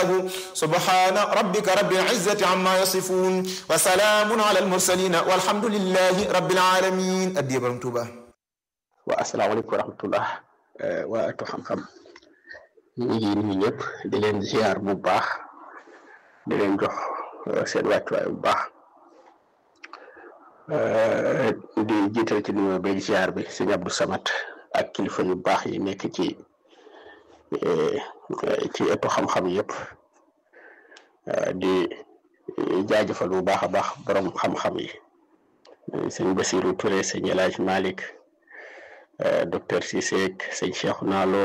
سبحان ربك رب العزة عما يصفون وسلام على المرسلين والحمد لله رب العالمين أدي برمتوبة wa asalaamaaleykum wa rahmatullah waa atu xam-xam ñu ngi nuyu ñëpp di leen ziar bu baax di leen jox seen wàccuwaay bu baax di jiital ci nuyoo beeg ziar bi sëñ Abdou Samad ak kilifa yu baax yi nekk ci ci ëttu xam-xam yëpp di jaajëfal bu baax a baax borom xam-xam yi sëñ Basirou Touré sëñ El Hadj Malick docteur Cissé sëñ Cheikhouna Lo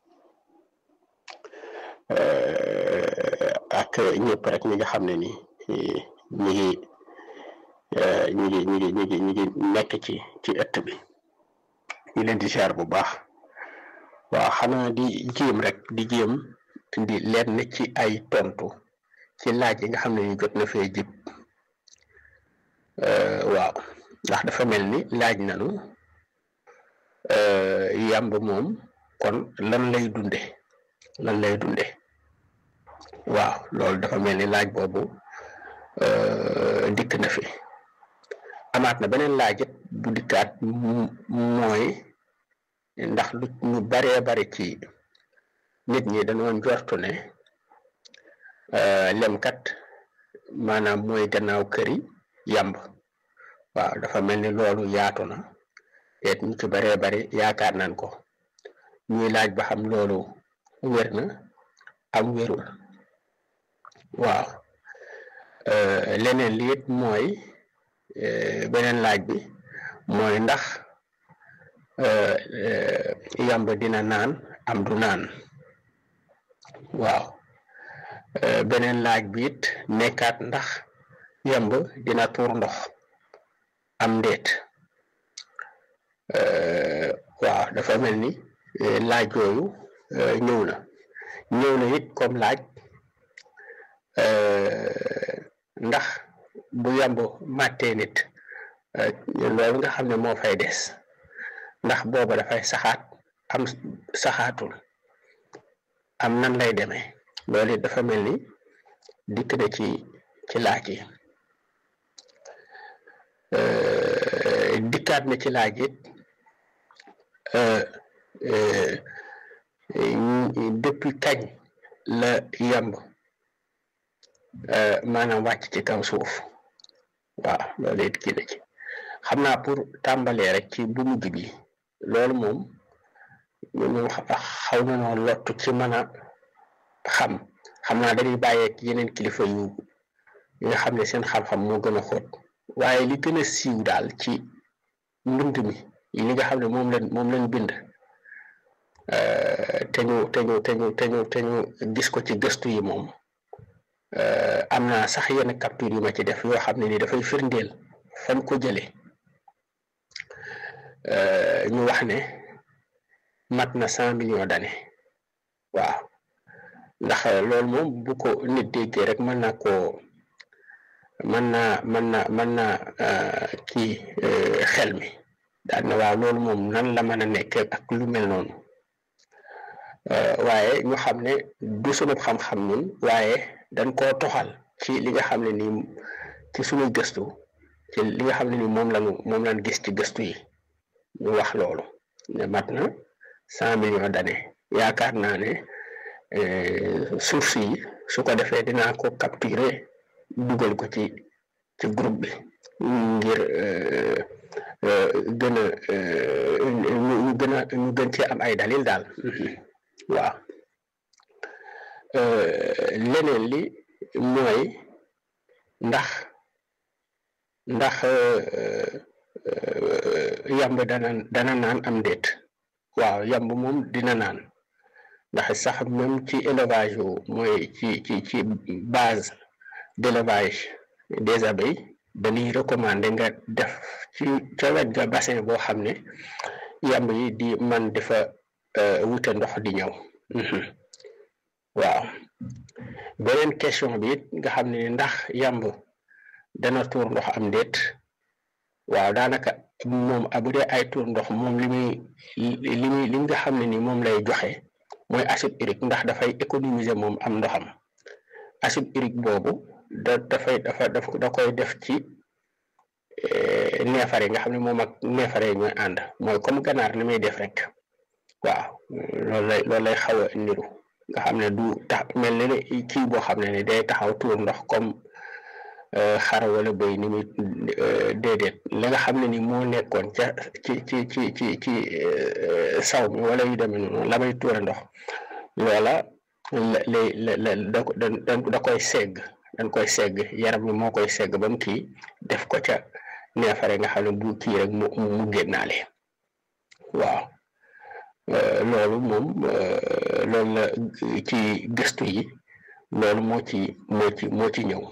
ak ñëpp rek ñi nga xam ne ni ñi ngi ñi ngi ñi ngi ñi ngi ñi ngi nekk ci ci ëtt bi ñu leen di ziar bu baax waaw xanaa di jéem rek di jéem di lenn ci ay tontu ci laaj yi nga xam ne ni jot na fee jib waaw ndax dafa mel ni laaj nanu yàmb moom kon lan lay dunde lan lay dunde waaw loolu dafa mel ni laaj boobu dikk na fi amaat na beneen laajit bu dikkaat mooy ndax lu ñu baree bari ci nit ñi dañoo njortu ne lemkat maanaam mooy gannaaw këri yàmb waaw dafa mel ni loolu yaatu na teet ñu ci baree bari yaakaar nañ ko ñuy laaj ba xam loolu wér na am wérul waaw leneen li it mooy beneen laaj bi mooy ndax yàmb dina naan am du naan waaw beneen laaj bi it nekkaat ndax yàmb dina tuur ndox am ndéet waaw dafa mel ni laaj yooyu ñëw na ñëw na it comme laaj ndax bu yàmb màttee nit loolu nga xam ne moo fay des ndax booba dafay saxaat am saxaatul am nan lay demee loolu it dafa mel ni dikk na ci ci laaj yi dikkaat na ci laaj it depuis kañ la yamb maanaam wàcc ci kaw suuf waaw loolu it kii na ci xam naa pour tàmbalee rek ci bu mujj bi loolu moom moom xaw na noo lottu ci mën a xam xam naa dañuy bàyyeek yeneen kilifa yu yi nga xam ne seen xam-xam moo gën a xóot waaye li gën a siiw daal ci mbind mi li nga xam ne moom lañ moom lañ bind te ñu te ñu te ñu te ñu te ñu gis ko ci gëstu yi moom am na sax yenn capture yu ma ci def yoo xam ne ni dafay firndeel fan ko jële ñu wax ne mat na cent millions d'années waaw ndax loolu moom bu ko nit déggee rek mën naa koo mën naa mën na mën naa kii xel mi daal na waaw loolu moom nan la mën a nekk ak lu mel noonu waaye ñu xam ne du sunu xam-xam ñun waaye dañ koo toxal ci li nga xam ne nii ci sunuy gëstu ci li nga xam ne nii moom lañu moom lañ gis ci gëstu yi ñu wax loolu ne mat na cent millions d'années yaakaar naa ne suuf si su ko defee dinaa ko capturer dugal ko ci ci groupe bi ngir gën a ñu gën a ñu gën cee am ay dalil daal waaw leneen li mooy ndax ndax yamb dana dana naan am déet waaw yamb moom dina naan ndax sax même ci élevage yu mooy ci ci ci base d'élevage des abeilles dañuy recommander nga def ci ca wet ga bassin boo xam ne yamb yi di man dafa wute ndox di ñëw waaw beneen question bi it nga xam ne ndax yamb dana tuur ndox am déet waaw daanaka moom bu dee ay tuur ndox moom li muy li muy li nga xam ne ni moom lay joxe mooy acide urique ndax dafay économiser moom am ndoxam acide urique boobu da dafay dafa daf da koy def ci neefare nga xam ne moom ak neefare yi ñooy ànd mooy comme ganaar ni muy def rek waaw loolu lay loolu lay xaw a niru nga xam ne du tax mel ne kii boo xam ne ni day taxaw tuur ndox comme xar wala bëy ni muy déedéet la nga xam ne ni moo nekkoon ca ci ci ci ci ci saw mi wala yu demee noonu la may tuure ndox loola lay la la da da koy segg dañ koy segg yaram mi moo koy segg ba mu kii def ko ca neefare nga xam ne bu kii rek mu mu génnaale waaw loolu moom loolu la ci gëstu yi loolu moo ci moo ci moo ci ñëw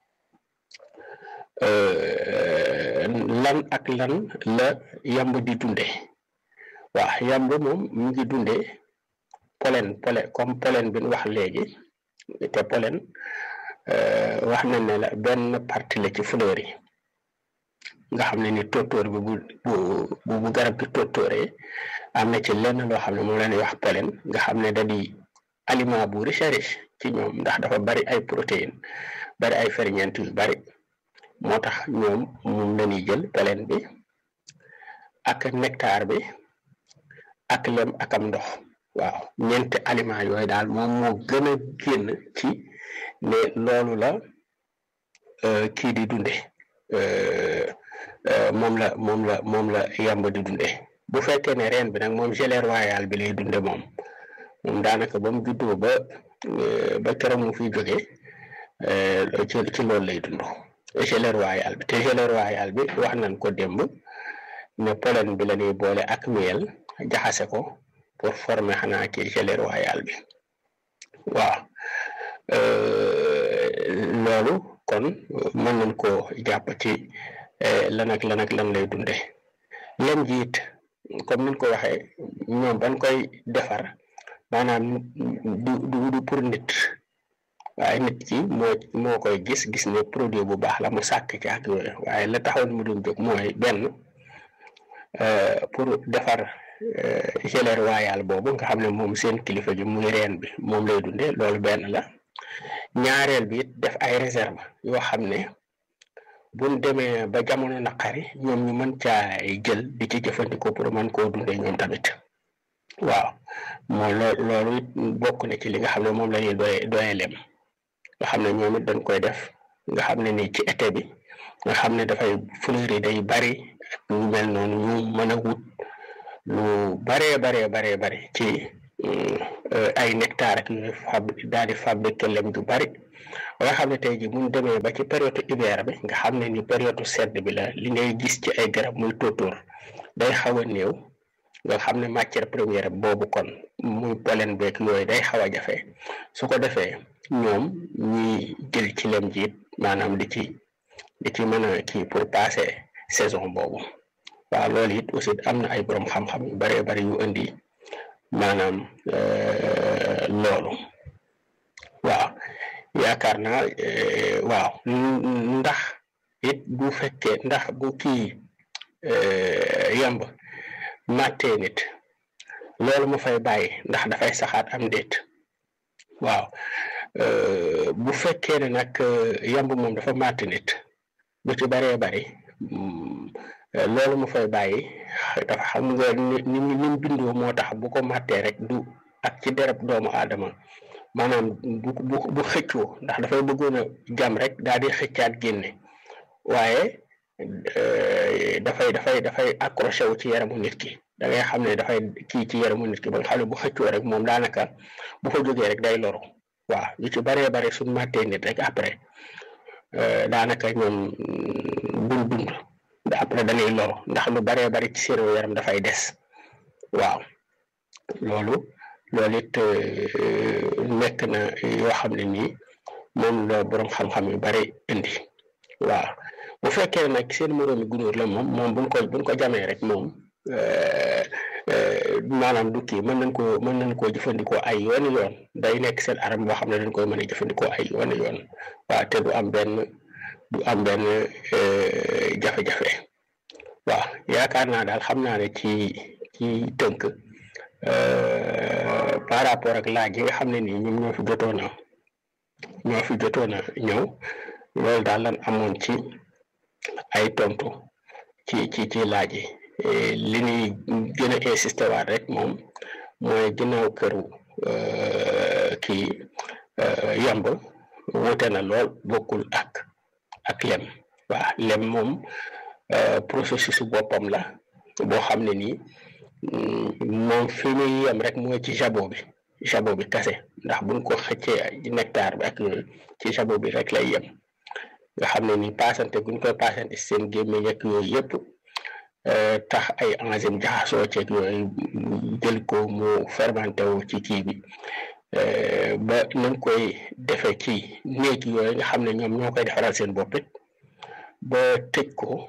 lan ak lan la yamb di dunde waaw yamb moom mu ngi dunde pollen pollen comme pollen bi ñu wax léegi te pollen wax nañ ne la benn partie la ci fleur yi nga xam ne ni tóortóor bi bu bu bu garab gi tóortóoree am na ci lenn loo xam ne moom la ñuy wax pollen nga xam ne da di aliment bu riche riche ci ñoom ndax dafa bari ay protéines bari ay ferñeent yu bari moo tax ñoom moom la ñuy jël pollen bi ak nectar bi ak lem ak am ndox waaw ñeenti aliment yooyu daal moom moo gën a génn ci ne loolu la kii di dunde moom la moom la moom la yàmb di dunde bu fekkee ne reen bi nag moom gelée royale bi lay dunde moom moom daanaka ba mu juddoo ba ba keroog mu fiy jóge ci ci loolu lay dund gelée royale bi te gelée royale bi wax nañ ko démb ne pollen bi la ñuy boole ak miel jaxase ko pour former xanaa kii gelée royale bi waaw loolu kon mën nañ koo jàpp ci lan ak lan ak lan lay dunde lem ji it comme niñ ko waxee ñoom bañ koy defar maanaam du du du pour nit waaye nit ki moo moo koy gis gis ne produit bu baax la mu sàkk ci ak yooyu waaye la taxoon mu doon jóg mooy benn pour defar gelée royale boobu nga xam ne moom seen kilifa gi muy reen bi moom lay dunde loolu benn la ñaareel bi it def ay réserve yoo xam ne buñ demee ba jamono naqari ñoom ñu mën caa jël di ci jëfandikoo pour mën koo dundee ñoom tamit waaw mooy loo loolu it bokk na ci li nga xam ne moom la ñuy doye doye lem nga xam ne ñoom it dañ koy def nga xam ne nii ci été bi nga xam ne dafay fleur yi day bari ak lu mel noonu ñu mën a wut lu baree baree baree bari ci ay nectar ak yooyu fab daal di fabriquer lem ju bari ba nga xam ne tey jii mu demee ba ci période hiver bi nga xam ne ni période sedd bi la li ngay gis ci ay garab muy tóotóor day xaw a néew nga xam ne matière première boobu kon muy pollen beeg yooyu day xaw a jafe su ko defee ñoom ñuy jël ci lem jiit maanaam di ci di ci mën a kii pour passer saison boobu waaw loolu it aussi am na ay borom xam-xam yu baree bari yu indi maanaam loolu waaw yaakaar naa waaw ndax it bu fekkee ndax bu kii yamb màttee nit loolu mu fay bàyyi ndax dafay saxaat am déet waaw bu fekkee ne nag yamb moom dafa màtt nit bu ci baree bari loolu mu fay bàyyi dafa xam nga ni ni mu bindoo moo tax bu ko màttee rek du ak ci dereb doomu aadama maanaam bu bu bu xëccoo ndax dafay bëggoon a jam rek daal di xëccaat génne waaye dafay dafay dafay accroché wu ci yaramu nit ki da ngay xam ne dafay kii ci yaramu nit ki ba nga xam ne bu xëccoo rek moom daanaka bu fa jógee rek day loru waaw yu ci baree bare suñ màttee nit rek après daanaka ñoom buñ dund après dañuy loru ndax lu baree bari ci seen yaram dafay des waaw loolu loolu it nekk na yoo xam ne nii moom la borom xam-xam yu bari indi waaw bu fekkee nag seen moroomi gunóor la moom moom buñ ko buñ ko jamee rek moom maanaam du kii mën nañ ko mën nañ koo jëfandikoo ay yooni yoon day nekk seen aram boo xam ne dañ koy mën a jëfandikoo ay yooni yoon waaw te du am benn du am benn jafe-jafe waaw yaakaar naa daal xam naa ne ci ci tënk par rapport ak laaj yi nga xam ne nii ñoom ñoo fi jotoon a ñoo fi jotoon a ñëw loolu daal lan amoon ci ay tontu ci ci ci laaj yi li ñuy gën a insister waat rek moom mooy ginnaaw këru kii yamb wute na lool bokkul ak ak lem waaw lem moom processus boppam la boo xam ne nii moom fi muy yem rek mooy ci jabot bi jabot bi kase ndax buñ ko xëccee nectar bi ak yooyu ci jabot bi rek lay yem nga xam ne ni paasante guñ koy paasante seen gémmiñ ak yooyu yëpp tax ay enzyme jaxasoo ceeg yooyu jël ko mu fermenté wu ci kii bi ba nañ koy defee ci néeg yooyu nga xam ne ñoom ñoo koy defaral seen bopp it ba tëj ko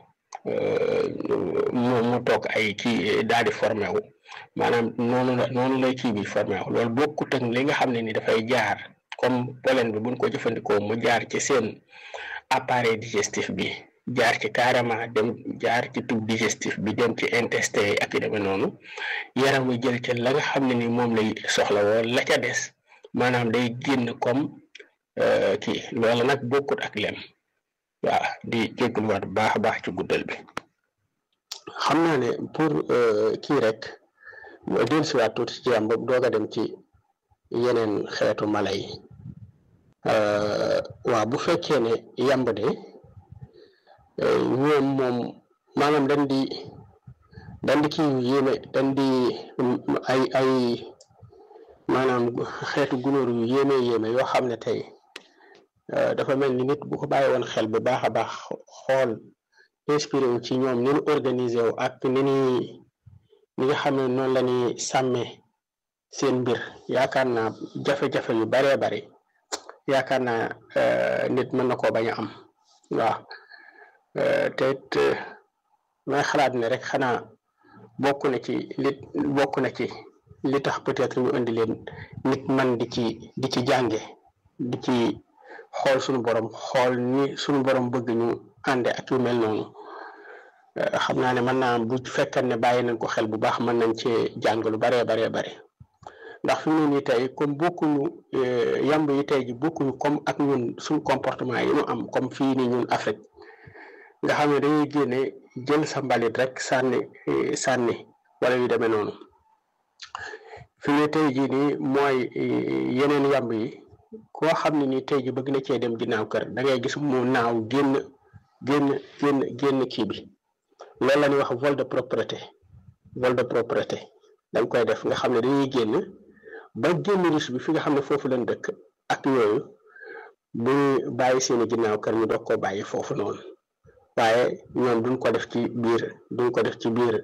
mu mu toog ay kii daal di formé wu maanaam noonu la noonu lay kii bi formé wu loolu bokkut ak li nga xam ne ni dafay jaar comme pollen bi buñ ko jëfandikoo mu jaar ci seen appareil digestif bi jaar ci carrément dem jaar ci tube digestif bi dem ci intestin yi ak yu demee noonu yaram wi jël ca la nga xam ne ni moom lay soxla woo la ca des maanaam day génn comme kii loolu nag bokkut ak lem waaw di jégalu waat bu baax a baax ci guddal bi xam naa ne pour kii rek dellusiwaat tuuti ci yam boobu doog a dem ci yeneen xeetu mala yi waaw bu fekkee ne yamb de ñoom moom maanaam dañ di dañ di kii yu yéeme dañ di ay ay maanaam xeetu gunóor yu yéeme yéeme yoo xam ne tey dafa mel ni nit bu ko bàyyi woon xel bu baax a baax xool inspiré wu ci ñoom ni ñu organisé wu ak ni ñuy ni nga xam ne noonu la ñuy sàmmee seen mbir yaakaar naa jafe-jafe yu baree bari yaakaar naa nit mën na koo bañ a am waaw te it may xalaat ne rek xanaa bokk na ci li bokk na ci li tax peut-être ñu indi leen nit man di ci di ci jànge di ci xool suñu borom xool ni suñu borom bëgg ñu ànde ak yu mel noonu xam naa ne mën naa bu fekkan ne bàyyi nañ ko xel bu baax mën nañ cee jàng lu baree baree bare ndax fi mu ne nii tey comme bokkuñu yamb yi tey ji bokkuñu comme ak ñun suñ comportement yi ñu am comme fii nii ñun Afrique nga xam ne dañuy génne jël sa mbalit rek sànni sànni wala yu demee noonu fi mu ne tey jii nii mooy yeneen yamb yi koo xam ne nii tey ji bëgg na cee dem ginnaaw kër da ngay gis mu naaw génn génn génn génn kii bi loolu la ñuy wax vol de propreté vol de propreté dañ koy def nga xam ne dañuy génn ba génn riche bi fi nga xam ne foofu lañ dëkk ak yooyu bu bàyyi seeni ginnaaw kër ñu doog koo bàyyi foofu noonu waaye ñoom duñ ko def ci biir duñ ko def ci biir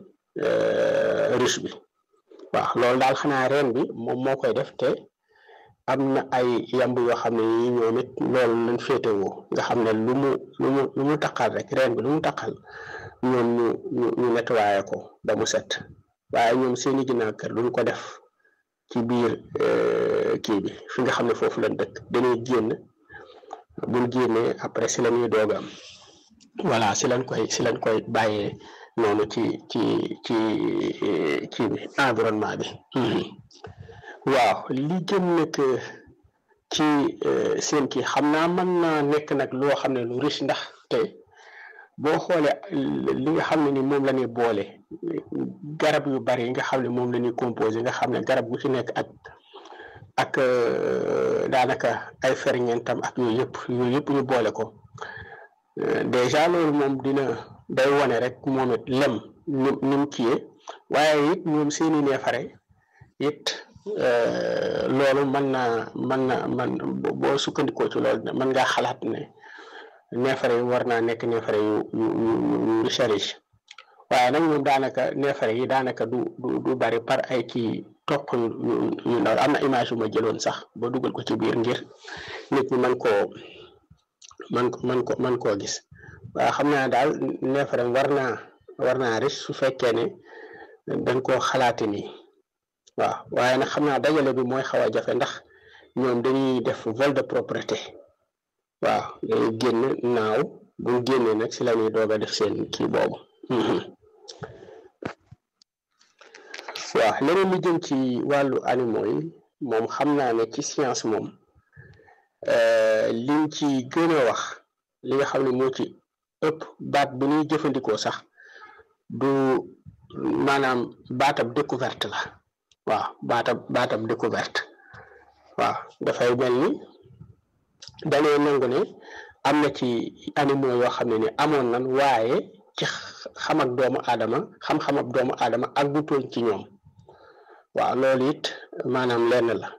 riche bi waaw loolu daal xanaa reen bi moom moo koy def te am na ay yamb yoo xam ne yi ñoom it loolu lañ féetewoo nga xam ne lu mu lu mu lu mu taqal rek reen bi lu mu taqal ñoom ñu ñu ñu nettoyé ko ba mu set waaye ñoom seeni ginnaaw kër duñ ko def ci biir kii bi fi nga xam ne foofu lañ dëkk dañuy génn buñ génnee après si la ñuy doog am voilà si lañ koy si lañ koy bàyyee noonu ci ci ci kii bi environnement bi waaw li jëm nag ci seen kii xam naa mën naa nekk nag loo xam ne lu riche ndax te boo xoolee li nga xam ne ni moom la ñuy boole garab yu bari yi nga xam ne moom la ñuy composé nga xam ne garab gu ci nekk ak ak daanaka ay ferñeentam ak yooyu yëpp yooyu yëpp ñu boole ko déjà loolu moom dina day wone rek moom it lem ni ni mu kiyee waaye it ñoom seeni neefare it loolu mën naa mën na man boo sukkandikoo ci loolu mën ngaa xalaat ne neefare yi war naa nekk neefare yu yu yu riche riche waaye nag ñoom daanaka neefare yi daanaka du du du bari par ay kii toq yu yu ndaw am na image yu ma jëloon sax ba dugal ko ci biir ngir nit ñi mën koo man ko man ko man koo gis waaye xam naa daal neefare war naa war naa riche su fekkee ne dañ koo xalaati nii waaw waaye nag xam naa dajale bi mooy xaw a jafe ndax ñoom dañuy def vol de propreté waaw dañuy génn naaw bu génnee nag si la ñuy doog a def seen kii boobu waaw leneen lu jëm ci wàllu animaux yi moom xam naa ne ci science moom liñ ci gën a wax li nga xam ne moo ci ëpp baat bi ñuy jëfandikoo sax du maanaam baatab découverte la waaw baatab baatab découverte waaw dafay mel ni dañoo nangu ne am na ci animaux yoo xam ne ni amoon nan waaye ci xam ak doomu aadama xam-xam ak doomu aadama ak du toon ci ñoom waaw loolu it maanaam lenn la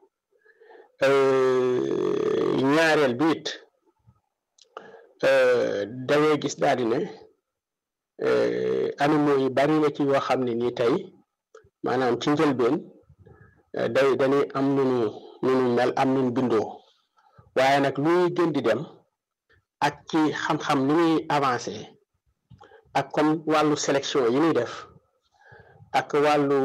ñaareel bi it da ngay gis daal di ne animaux yi bari na ci yoo xam ne nii tey maanaam ci njëlbeen day dañuy am nunu nunu mel am nunu bindoo waaye nag luy gën di dem ak ci xam-xam ni muy avancé ak comme wàllu sélection yi ñuy def ak wàllu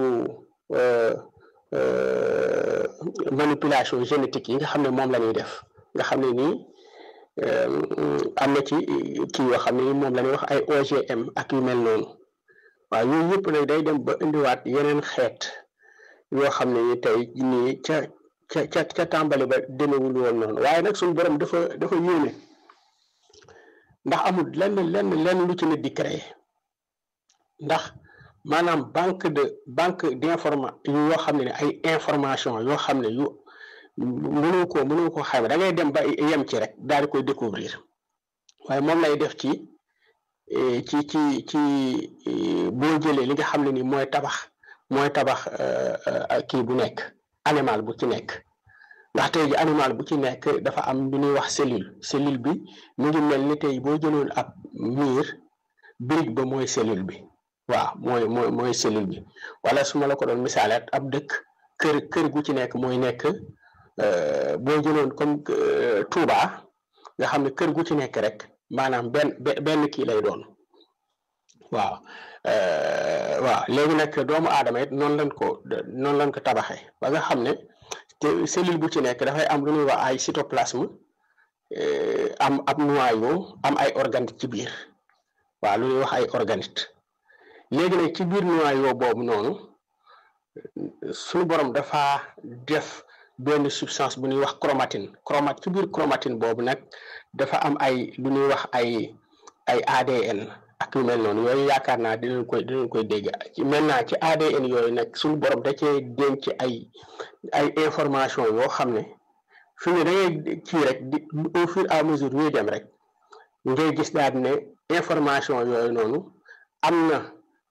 manipulation génétique yi nga xam ne moom la ñuy def nga xam ne nii am na ci kii yoo xam ne moom la ñuy wax ay OGM ak yu mel noonu waaw yooyu yëpp nag day dem ba indiwaat yeneen xeet yoo xam ne ni tey nii ca ca ca ca tàmbali ba demewul woon noonu waaye nag suñu borom dafa dafa yéene ndax amul lenn lenn lenn lu ci nit di créer ndax maanaam banque de banque d'informa yoo xam ne ay information yoo xam ne yu mënoo ko mënoo ko xayma da ngay dem ba yem ci rek daal di koy découvrir waaye moom lay def ci ci ci ci boo jëlee li nga xam ne ni mooy tabax mooy tabax kii bu nekk animal bu ci nekk ndax tey ji animal bu ci nekk dafa am lu ñuy wax cellule cellule bi mu ngi mel ni tey boo jëloon ab miir brique ba mooy cellule bi waaw mooy mooy mooy cellule bi wala su ma la ko doon misaale ab dëkk kër kër gu ci nekk mooy nekk boo jëloon comme Touba nga xam ne kër gu ci nekk rek maanaam benn benn kii lay doon waaw waaw léegi nag doomu aadama it noonu lañ ko noonu lañ ko tabaxee ba nga xam ne te cellule bu ci nekk dafay am lu ñuy wax ay cytoplasme am ab noyau am ay organite ci biir waaw lu ñuy wax ay organite léegi nag ci biir noyau boobu noonu suñu borom dafa def benn substance bu ñuy wax chromatine chromat ci biir chromatine boobu nag dafa am ay lu ñuy wax ay ay ADN ak yu mel noonu yooyu yaakaar naa dinañ koy dinañ koy dégg ci maintenant ci ADN yooyu nag suñu borom da cee denc ay ay information yoo xam ne fi ne da ngay kii rek di au fur et à mesure ñuy dem rek ngay gis daal ne information yooyu noonu am na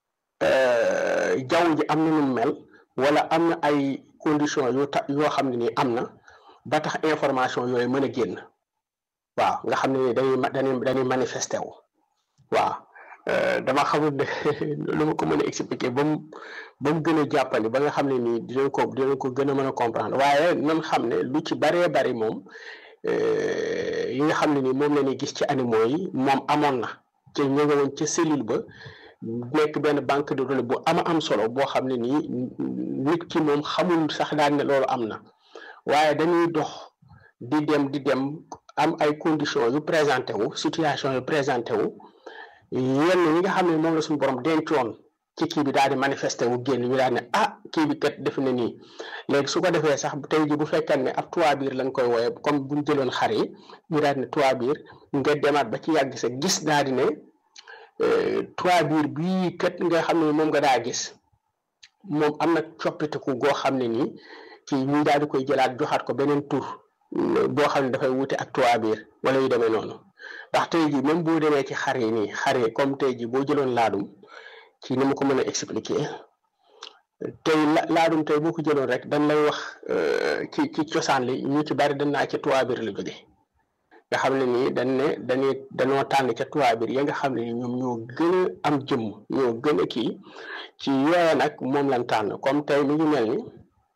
jaww ji am na nu mel wala am na ay conditions yu ta yoo xam ne nii am na ba tax information yooyu mën a génn waaw nga xam ne ni dañuy dañuy dañuy manifesté wu waaw dama xamul ne lu ma ko mën a expliquer ba mu ba mu gën a jàppandi ba nga xam ne nii dinañ ko dinañ ko gën a mën a comprendre waaye nan xam ne lu ci baree bari moom yi nga xam ne nii moom la ñuy gis ci animaux yi moom amoon na ci ñu nga woon ca cellule ba nekk benn banque de données bu ama am solo boo xam ne nii nit ki moom xamul sax daal ne loolu am na waaye dañuy dox di dem di dem am ay conditions yu présenté wu situation yu présenté wu yenn yi nga xam ne moom la suñu borom dencoon ci kii bi daal di manifesté wu génn ñu daal ne ah kii bi kat def na nii léegi su ko defee sax tey ji bu fekkee ne ab trois biir lañ koy wooye comme bu ñu jëloon xar yi ñu daal ne trois biir nga demaat ba ci yàgg sa gis daal di ne trois biir bii kat nga xam ne moom nga daa gis moom am na coppiteku goo xam ne nii ci ñu daal di koy jëlaat joxaat ko beneen tur boo xam ne dafay wute ak trois biir wala yu demee noonu ndax tey ji même boo demee ci xar yi nii xar yi comme tey ji boo jëloon laadum ci ni ma ko mën a expliquer tey laadum tey boo ko jëloon rek dañ lay wax ci ci cosaan li ñu ci bari dañ naa ci trois biir la jóge nga xam ne nii dañ ne dañuy dañoo tànn ca trois biir ya nga xam ne ni ñoom ñoo gën a am jëmm ñoo gën a kii ci yooya nag moom lañ tànn comme tey mi ngi mel ni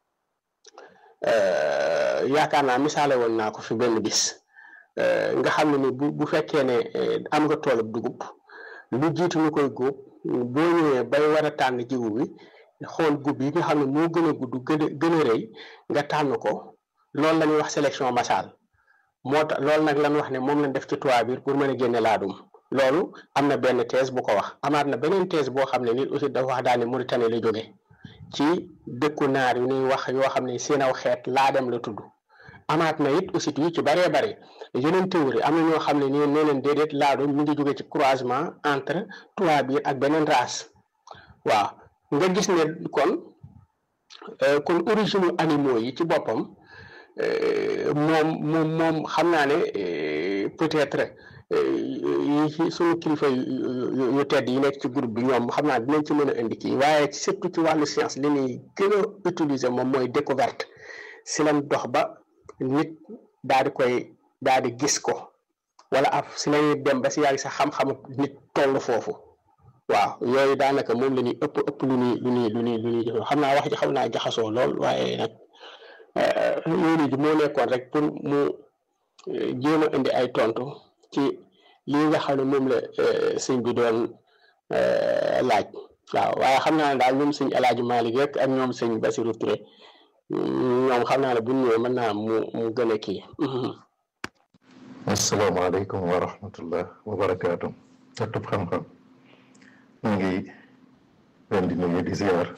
yaakaar naa misaale woon naa ko fi benn bis nga xam ne ni bu bu fekkee ne am nga toolub dugub lu jiitu ñu koy góob boo ñëwee bay war a tànn jiwu bi xool gub yi nga xam ne moo gën a gudd gën a gën a rëy nga tànn ko loolu la ñuy wax sélection massale moo tax loolu nag lan wax ne moom lañ def ci toit biir pour mën a génne laadum loolu am na benn thèse bu ko wax amaat na beneen thèse boo xam ne nit aussi dafa wax daal ne Mauritanie la jóge ci dëkku naar yu ñuy wax yoo xam ne seen aw xeet laadam la tudd amaat na it aussi yu ci bëree bëri yeneen théorie am na ñoo xam ne nii nee leen déedéet laadum mi ngi jóge ci croisement entre tubaab yi ak beneen race waaw nga gis ne kon kon origine animaux yi ci boppam moom moom moom xam naa ne peut-être yi suñu kilifa yu tedd yi nekk ci groupe bi ñoom xam naa dinañ ci mën a indi kii waaye surtout ci wàllu science li ñuy gën a utiliser moom mooy découverte si lañ dox ba nit daal di koy daal di gis ko wala af si lañuy dem ba si yàgg sa xam-xamu nit toll foofu waaw yooyu daanaka moom la ñuy ëpp ëpp lu ñuy lu ñuy lu ñuy lu ñuy jëf xam naa wax ji xam naa jaxasoo lool waaye nag yooyu ji moo nekkoon rek pour mu jéem a indi ay tontu ci lii nga xam ne moom la sëñ bi doon laaj waaw waaye xam naa ne daal ñoom sëñ El Hadj Malick rek ak ñoom sëñ Basirou Touré ñoom xam naa ne bu ñu ñëwee mën naa mu mu gën a kii. asalaamaaleykum wa rahmatullah wa barakaatu. ëttub xam-xam ñu ngi leen di nuyu di ziar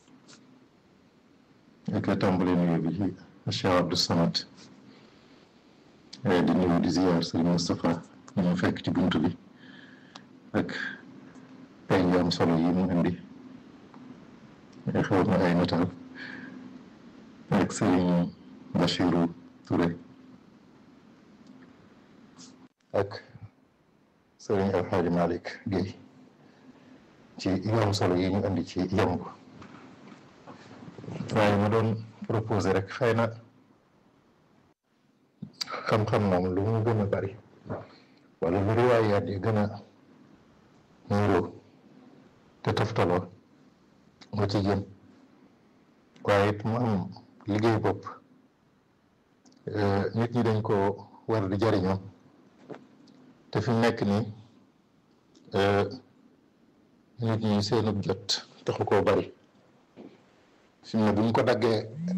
ak tàmbali nuyu bi ci Cheikh Abdou Samad di nuyu di ziar Serigne Moustapha ñu mu fekk ci bunt bi ak ay am solo yi mu indi xew na ay nataal ak Serigne Bachirou Touré ak Serigne El Hadj Malick Guèye ci yoon solo yi ñu indi ci yemb waaye ma doon proposé rek xëy na xam-xam moom lu mu gën a bari wala lu riwaayaat yi gën a niroo te toftaloo moo ci jëm waaye it mu am liggéey bopp nit ñi dañ ko war di jariñoo te fi mu nekk nii nit ñi seenub jot taxu koo bari fi mu ne bu ñu ko daggee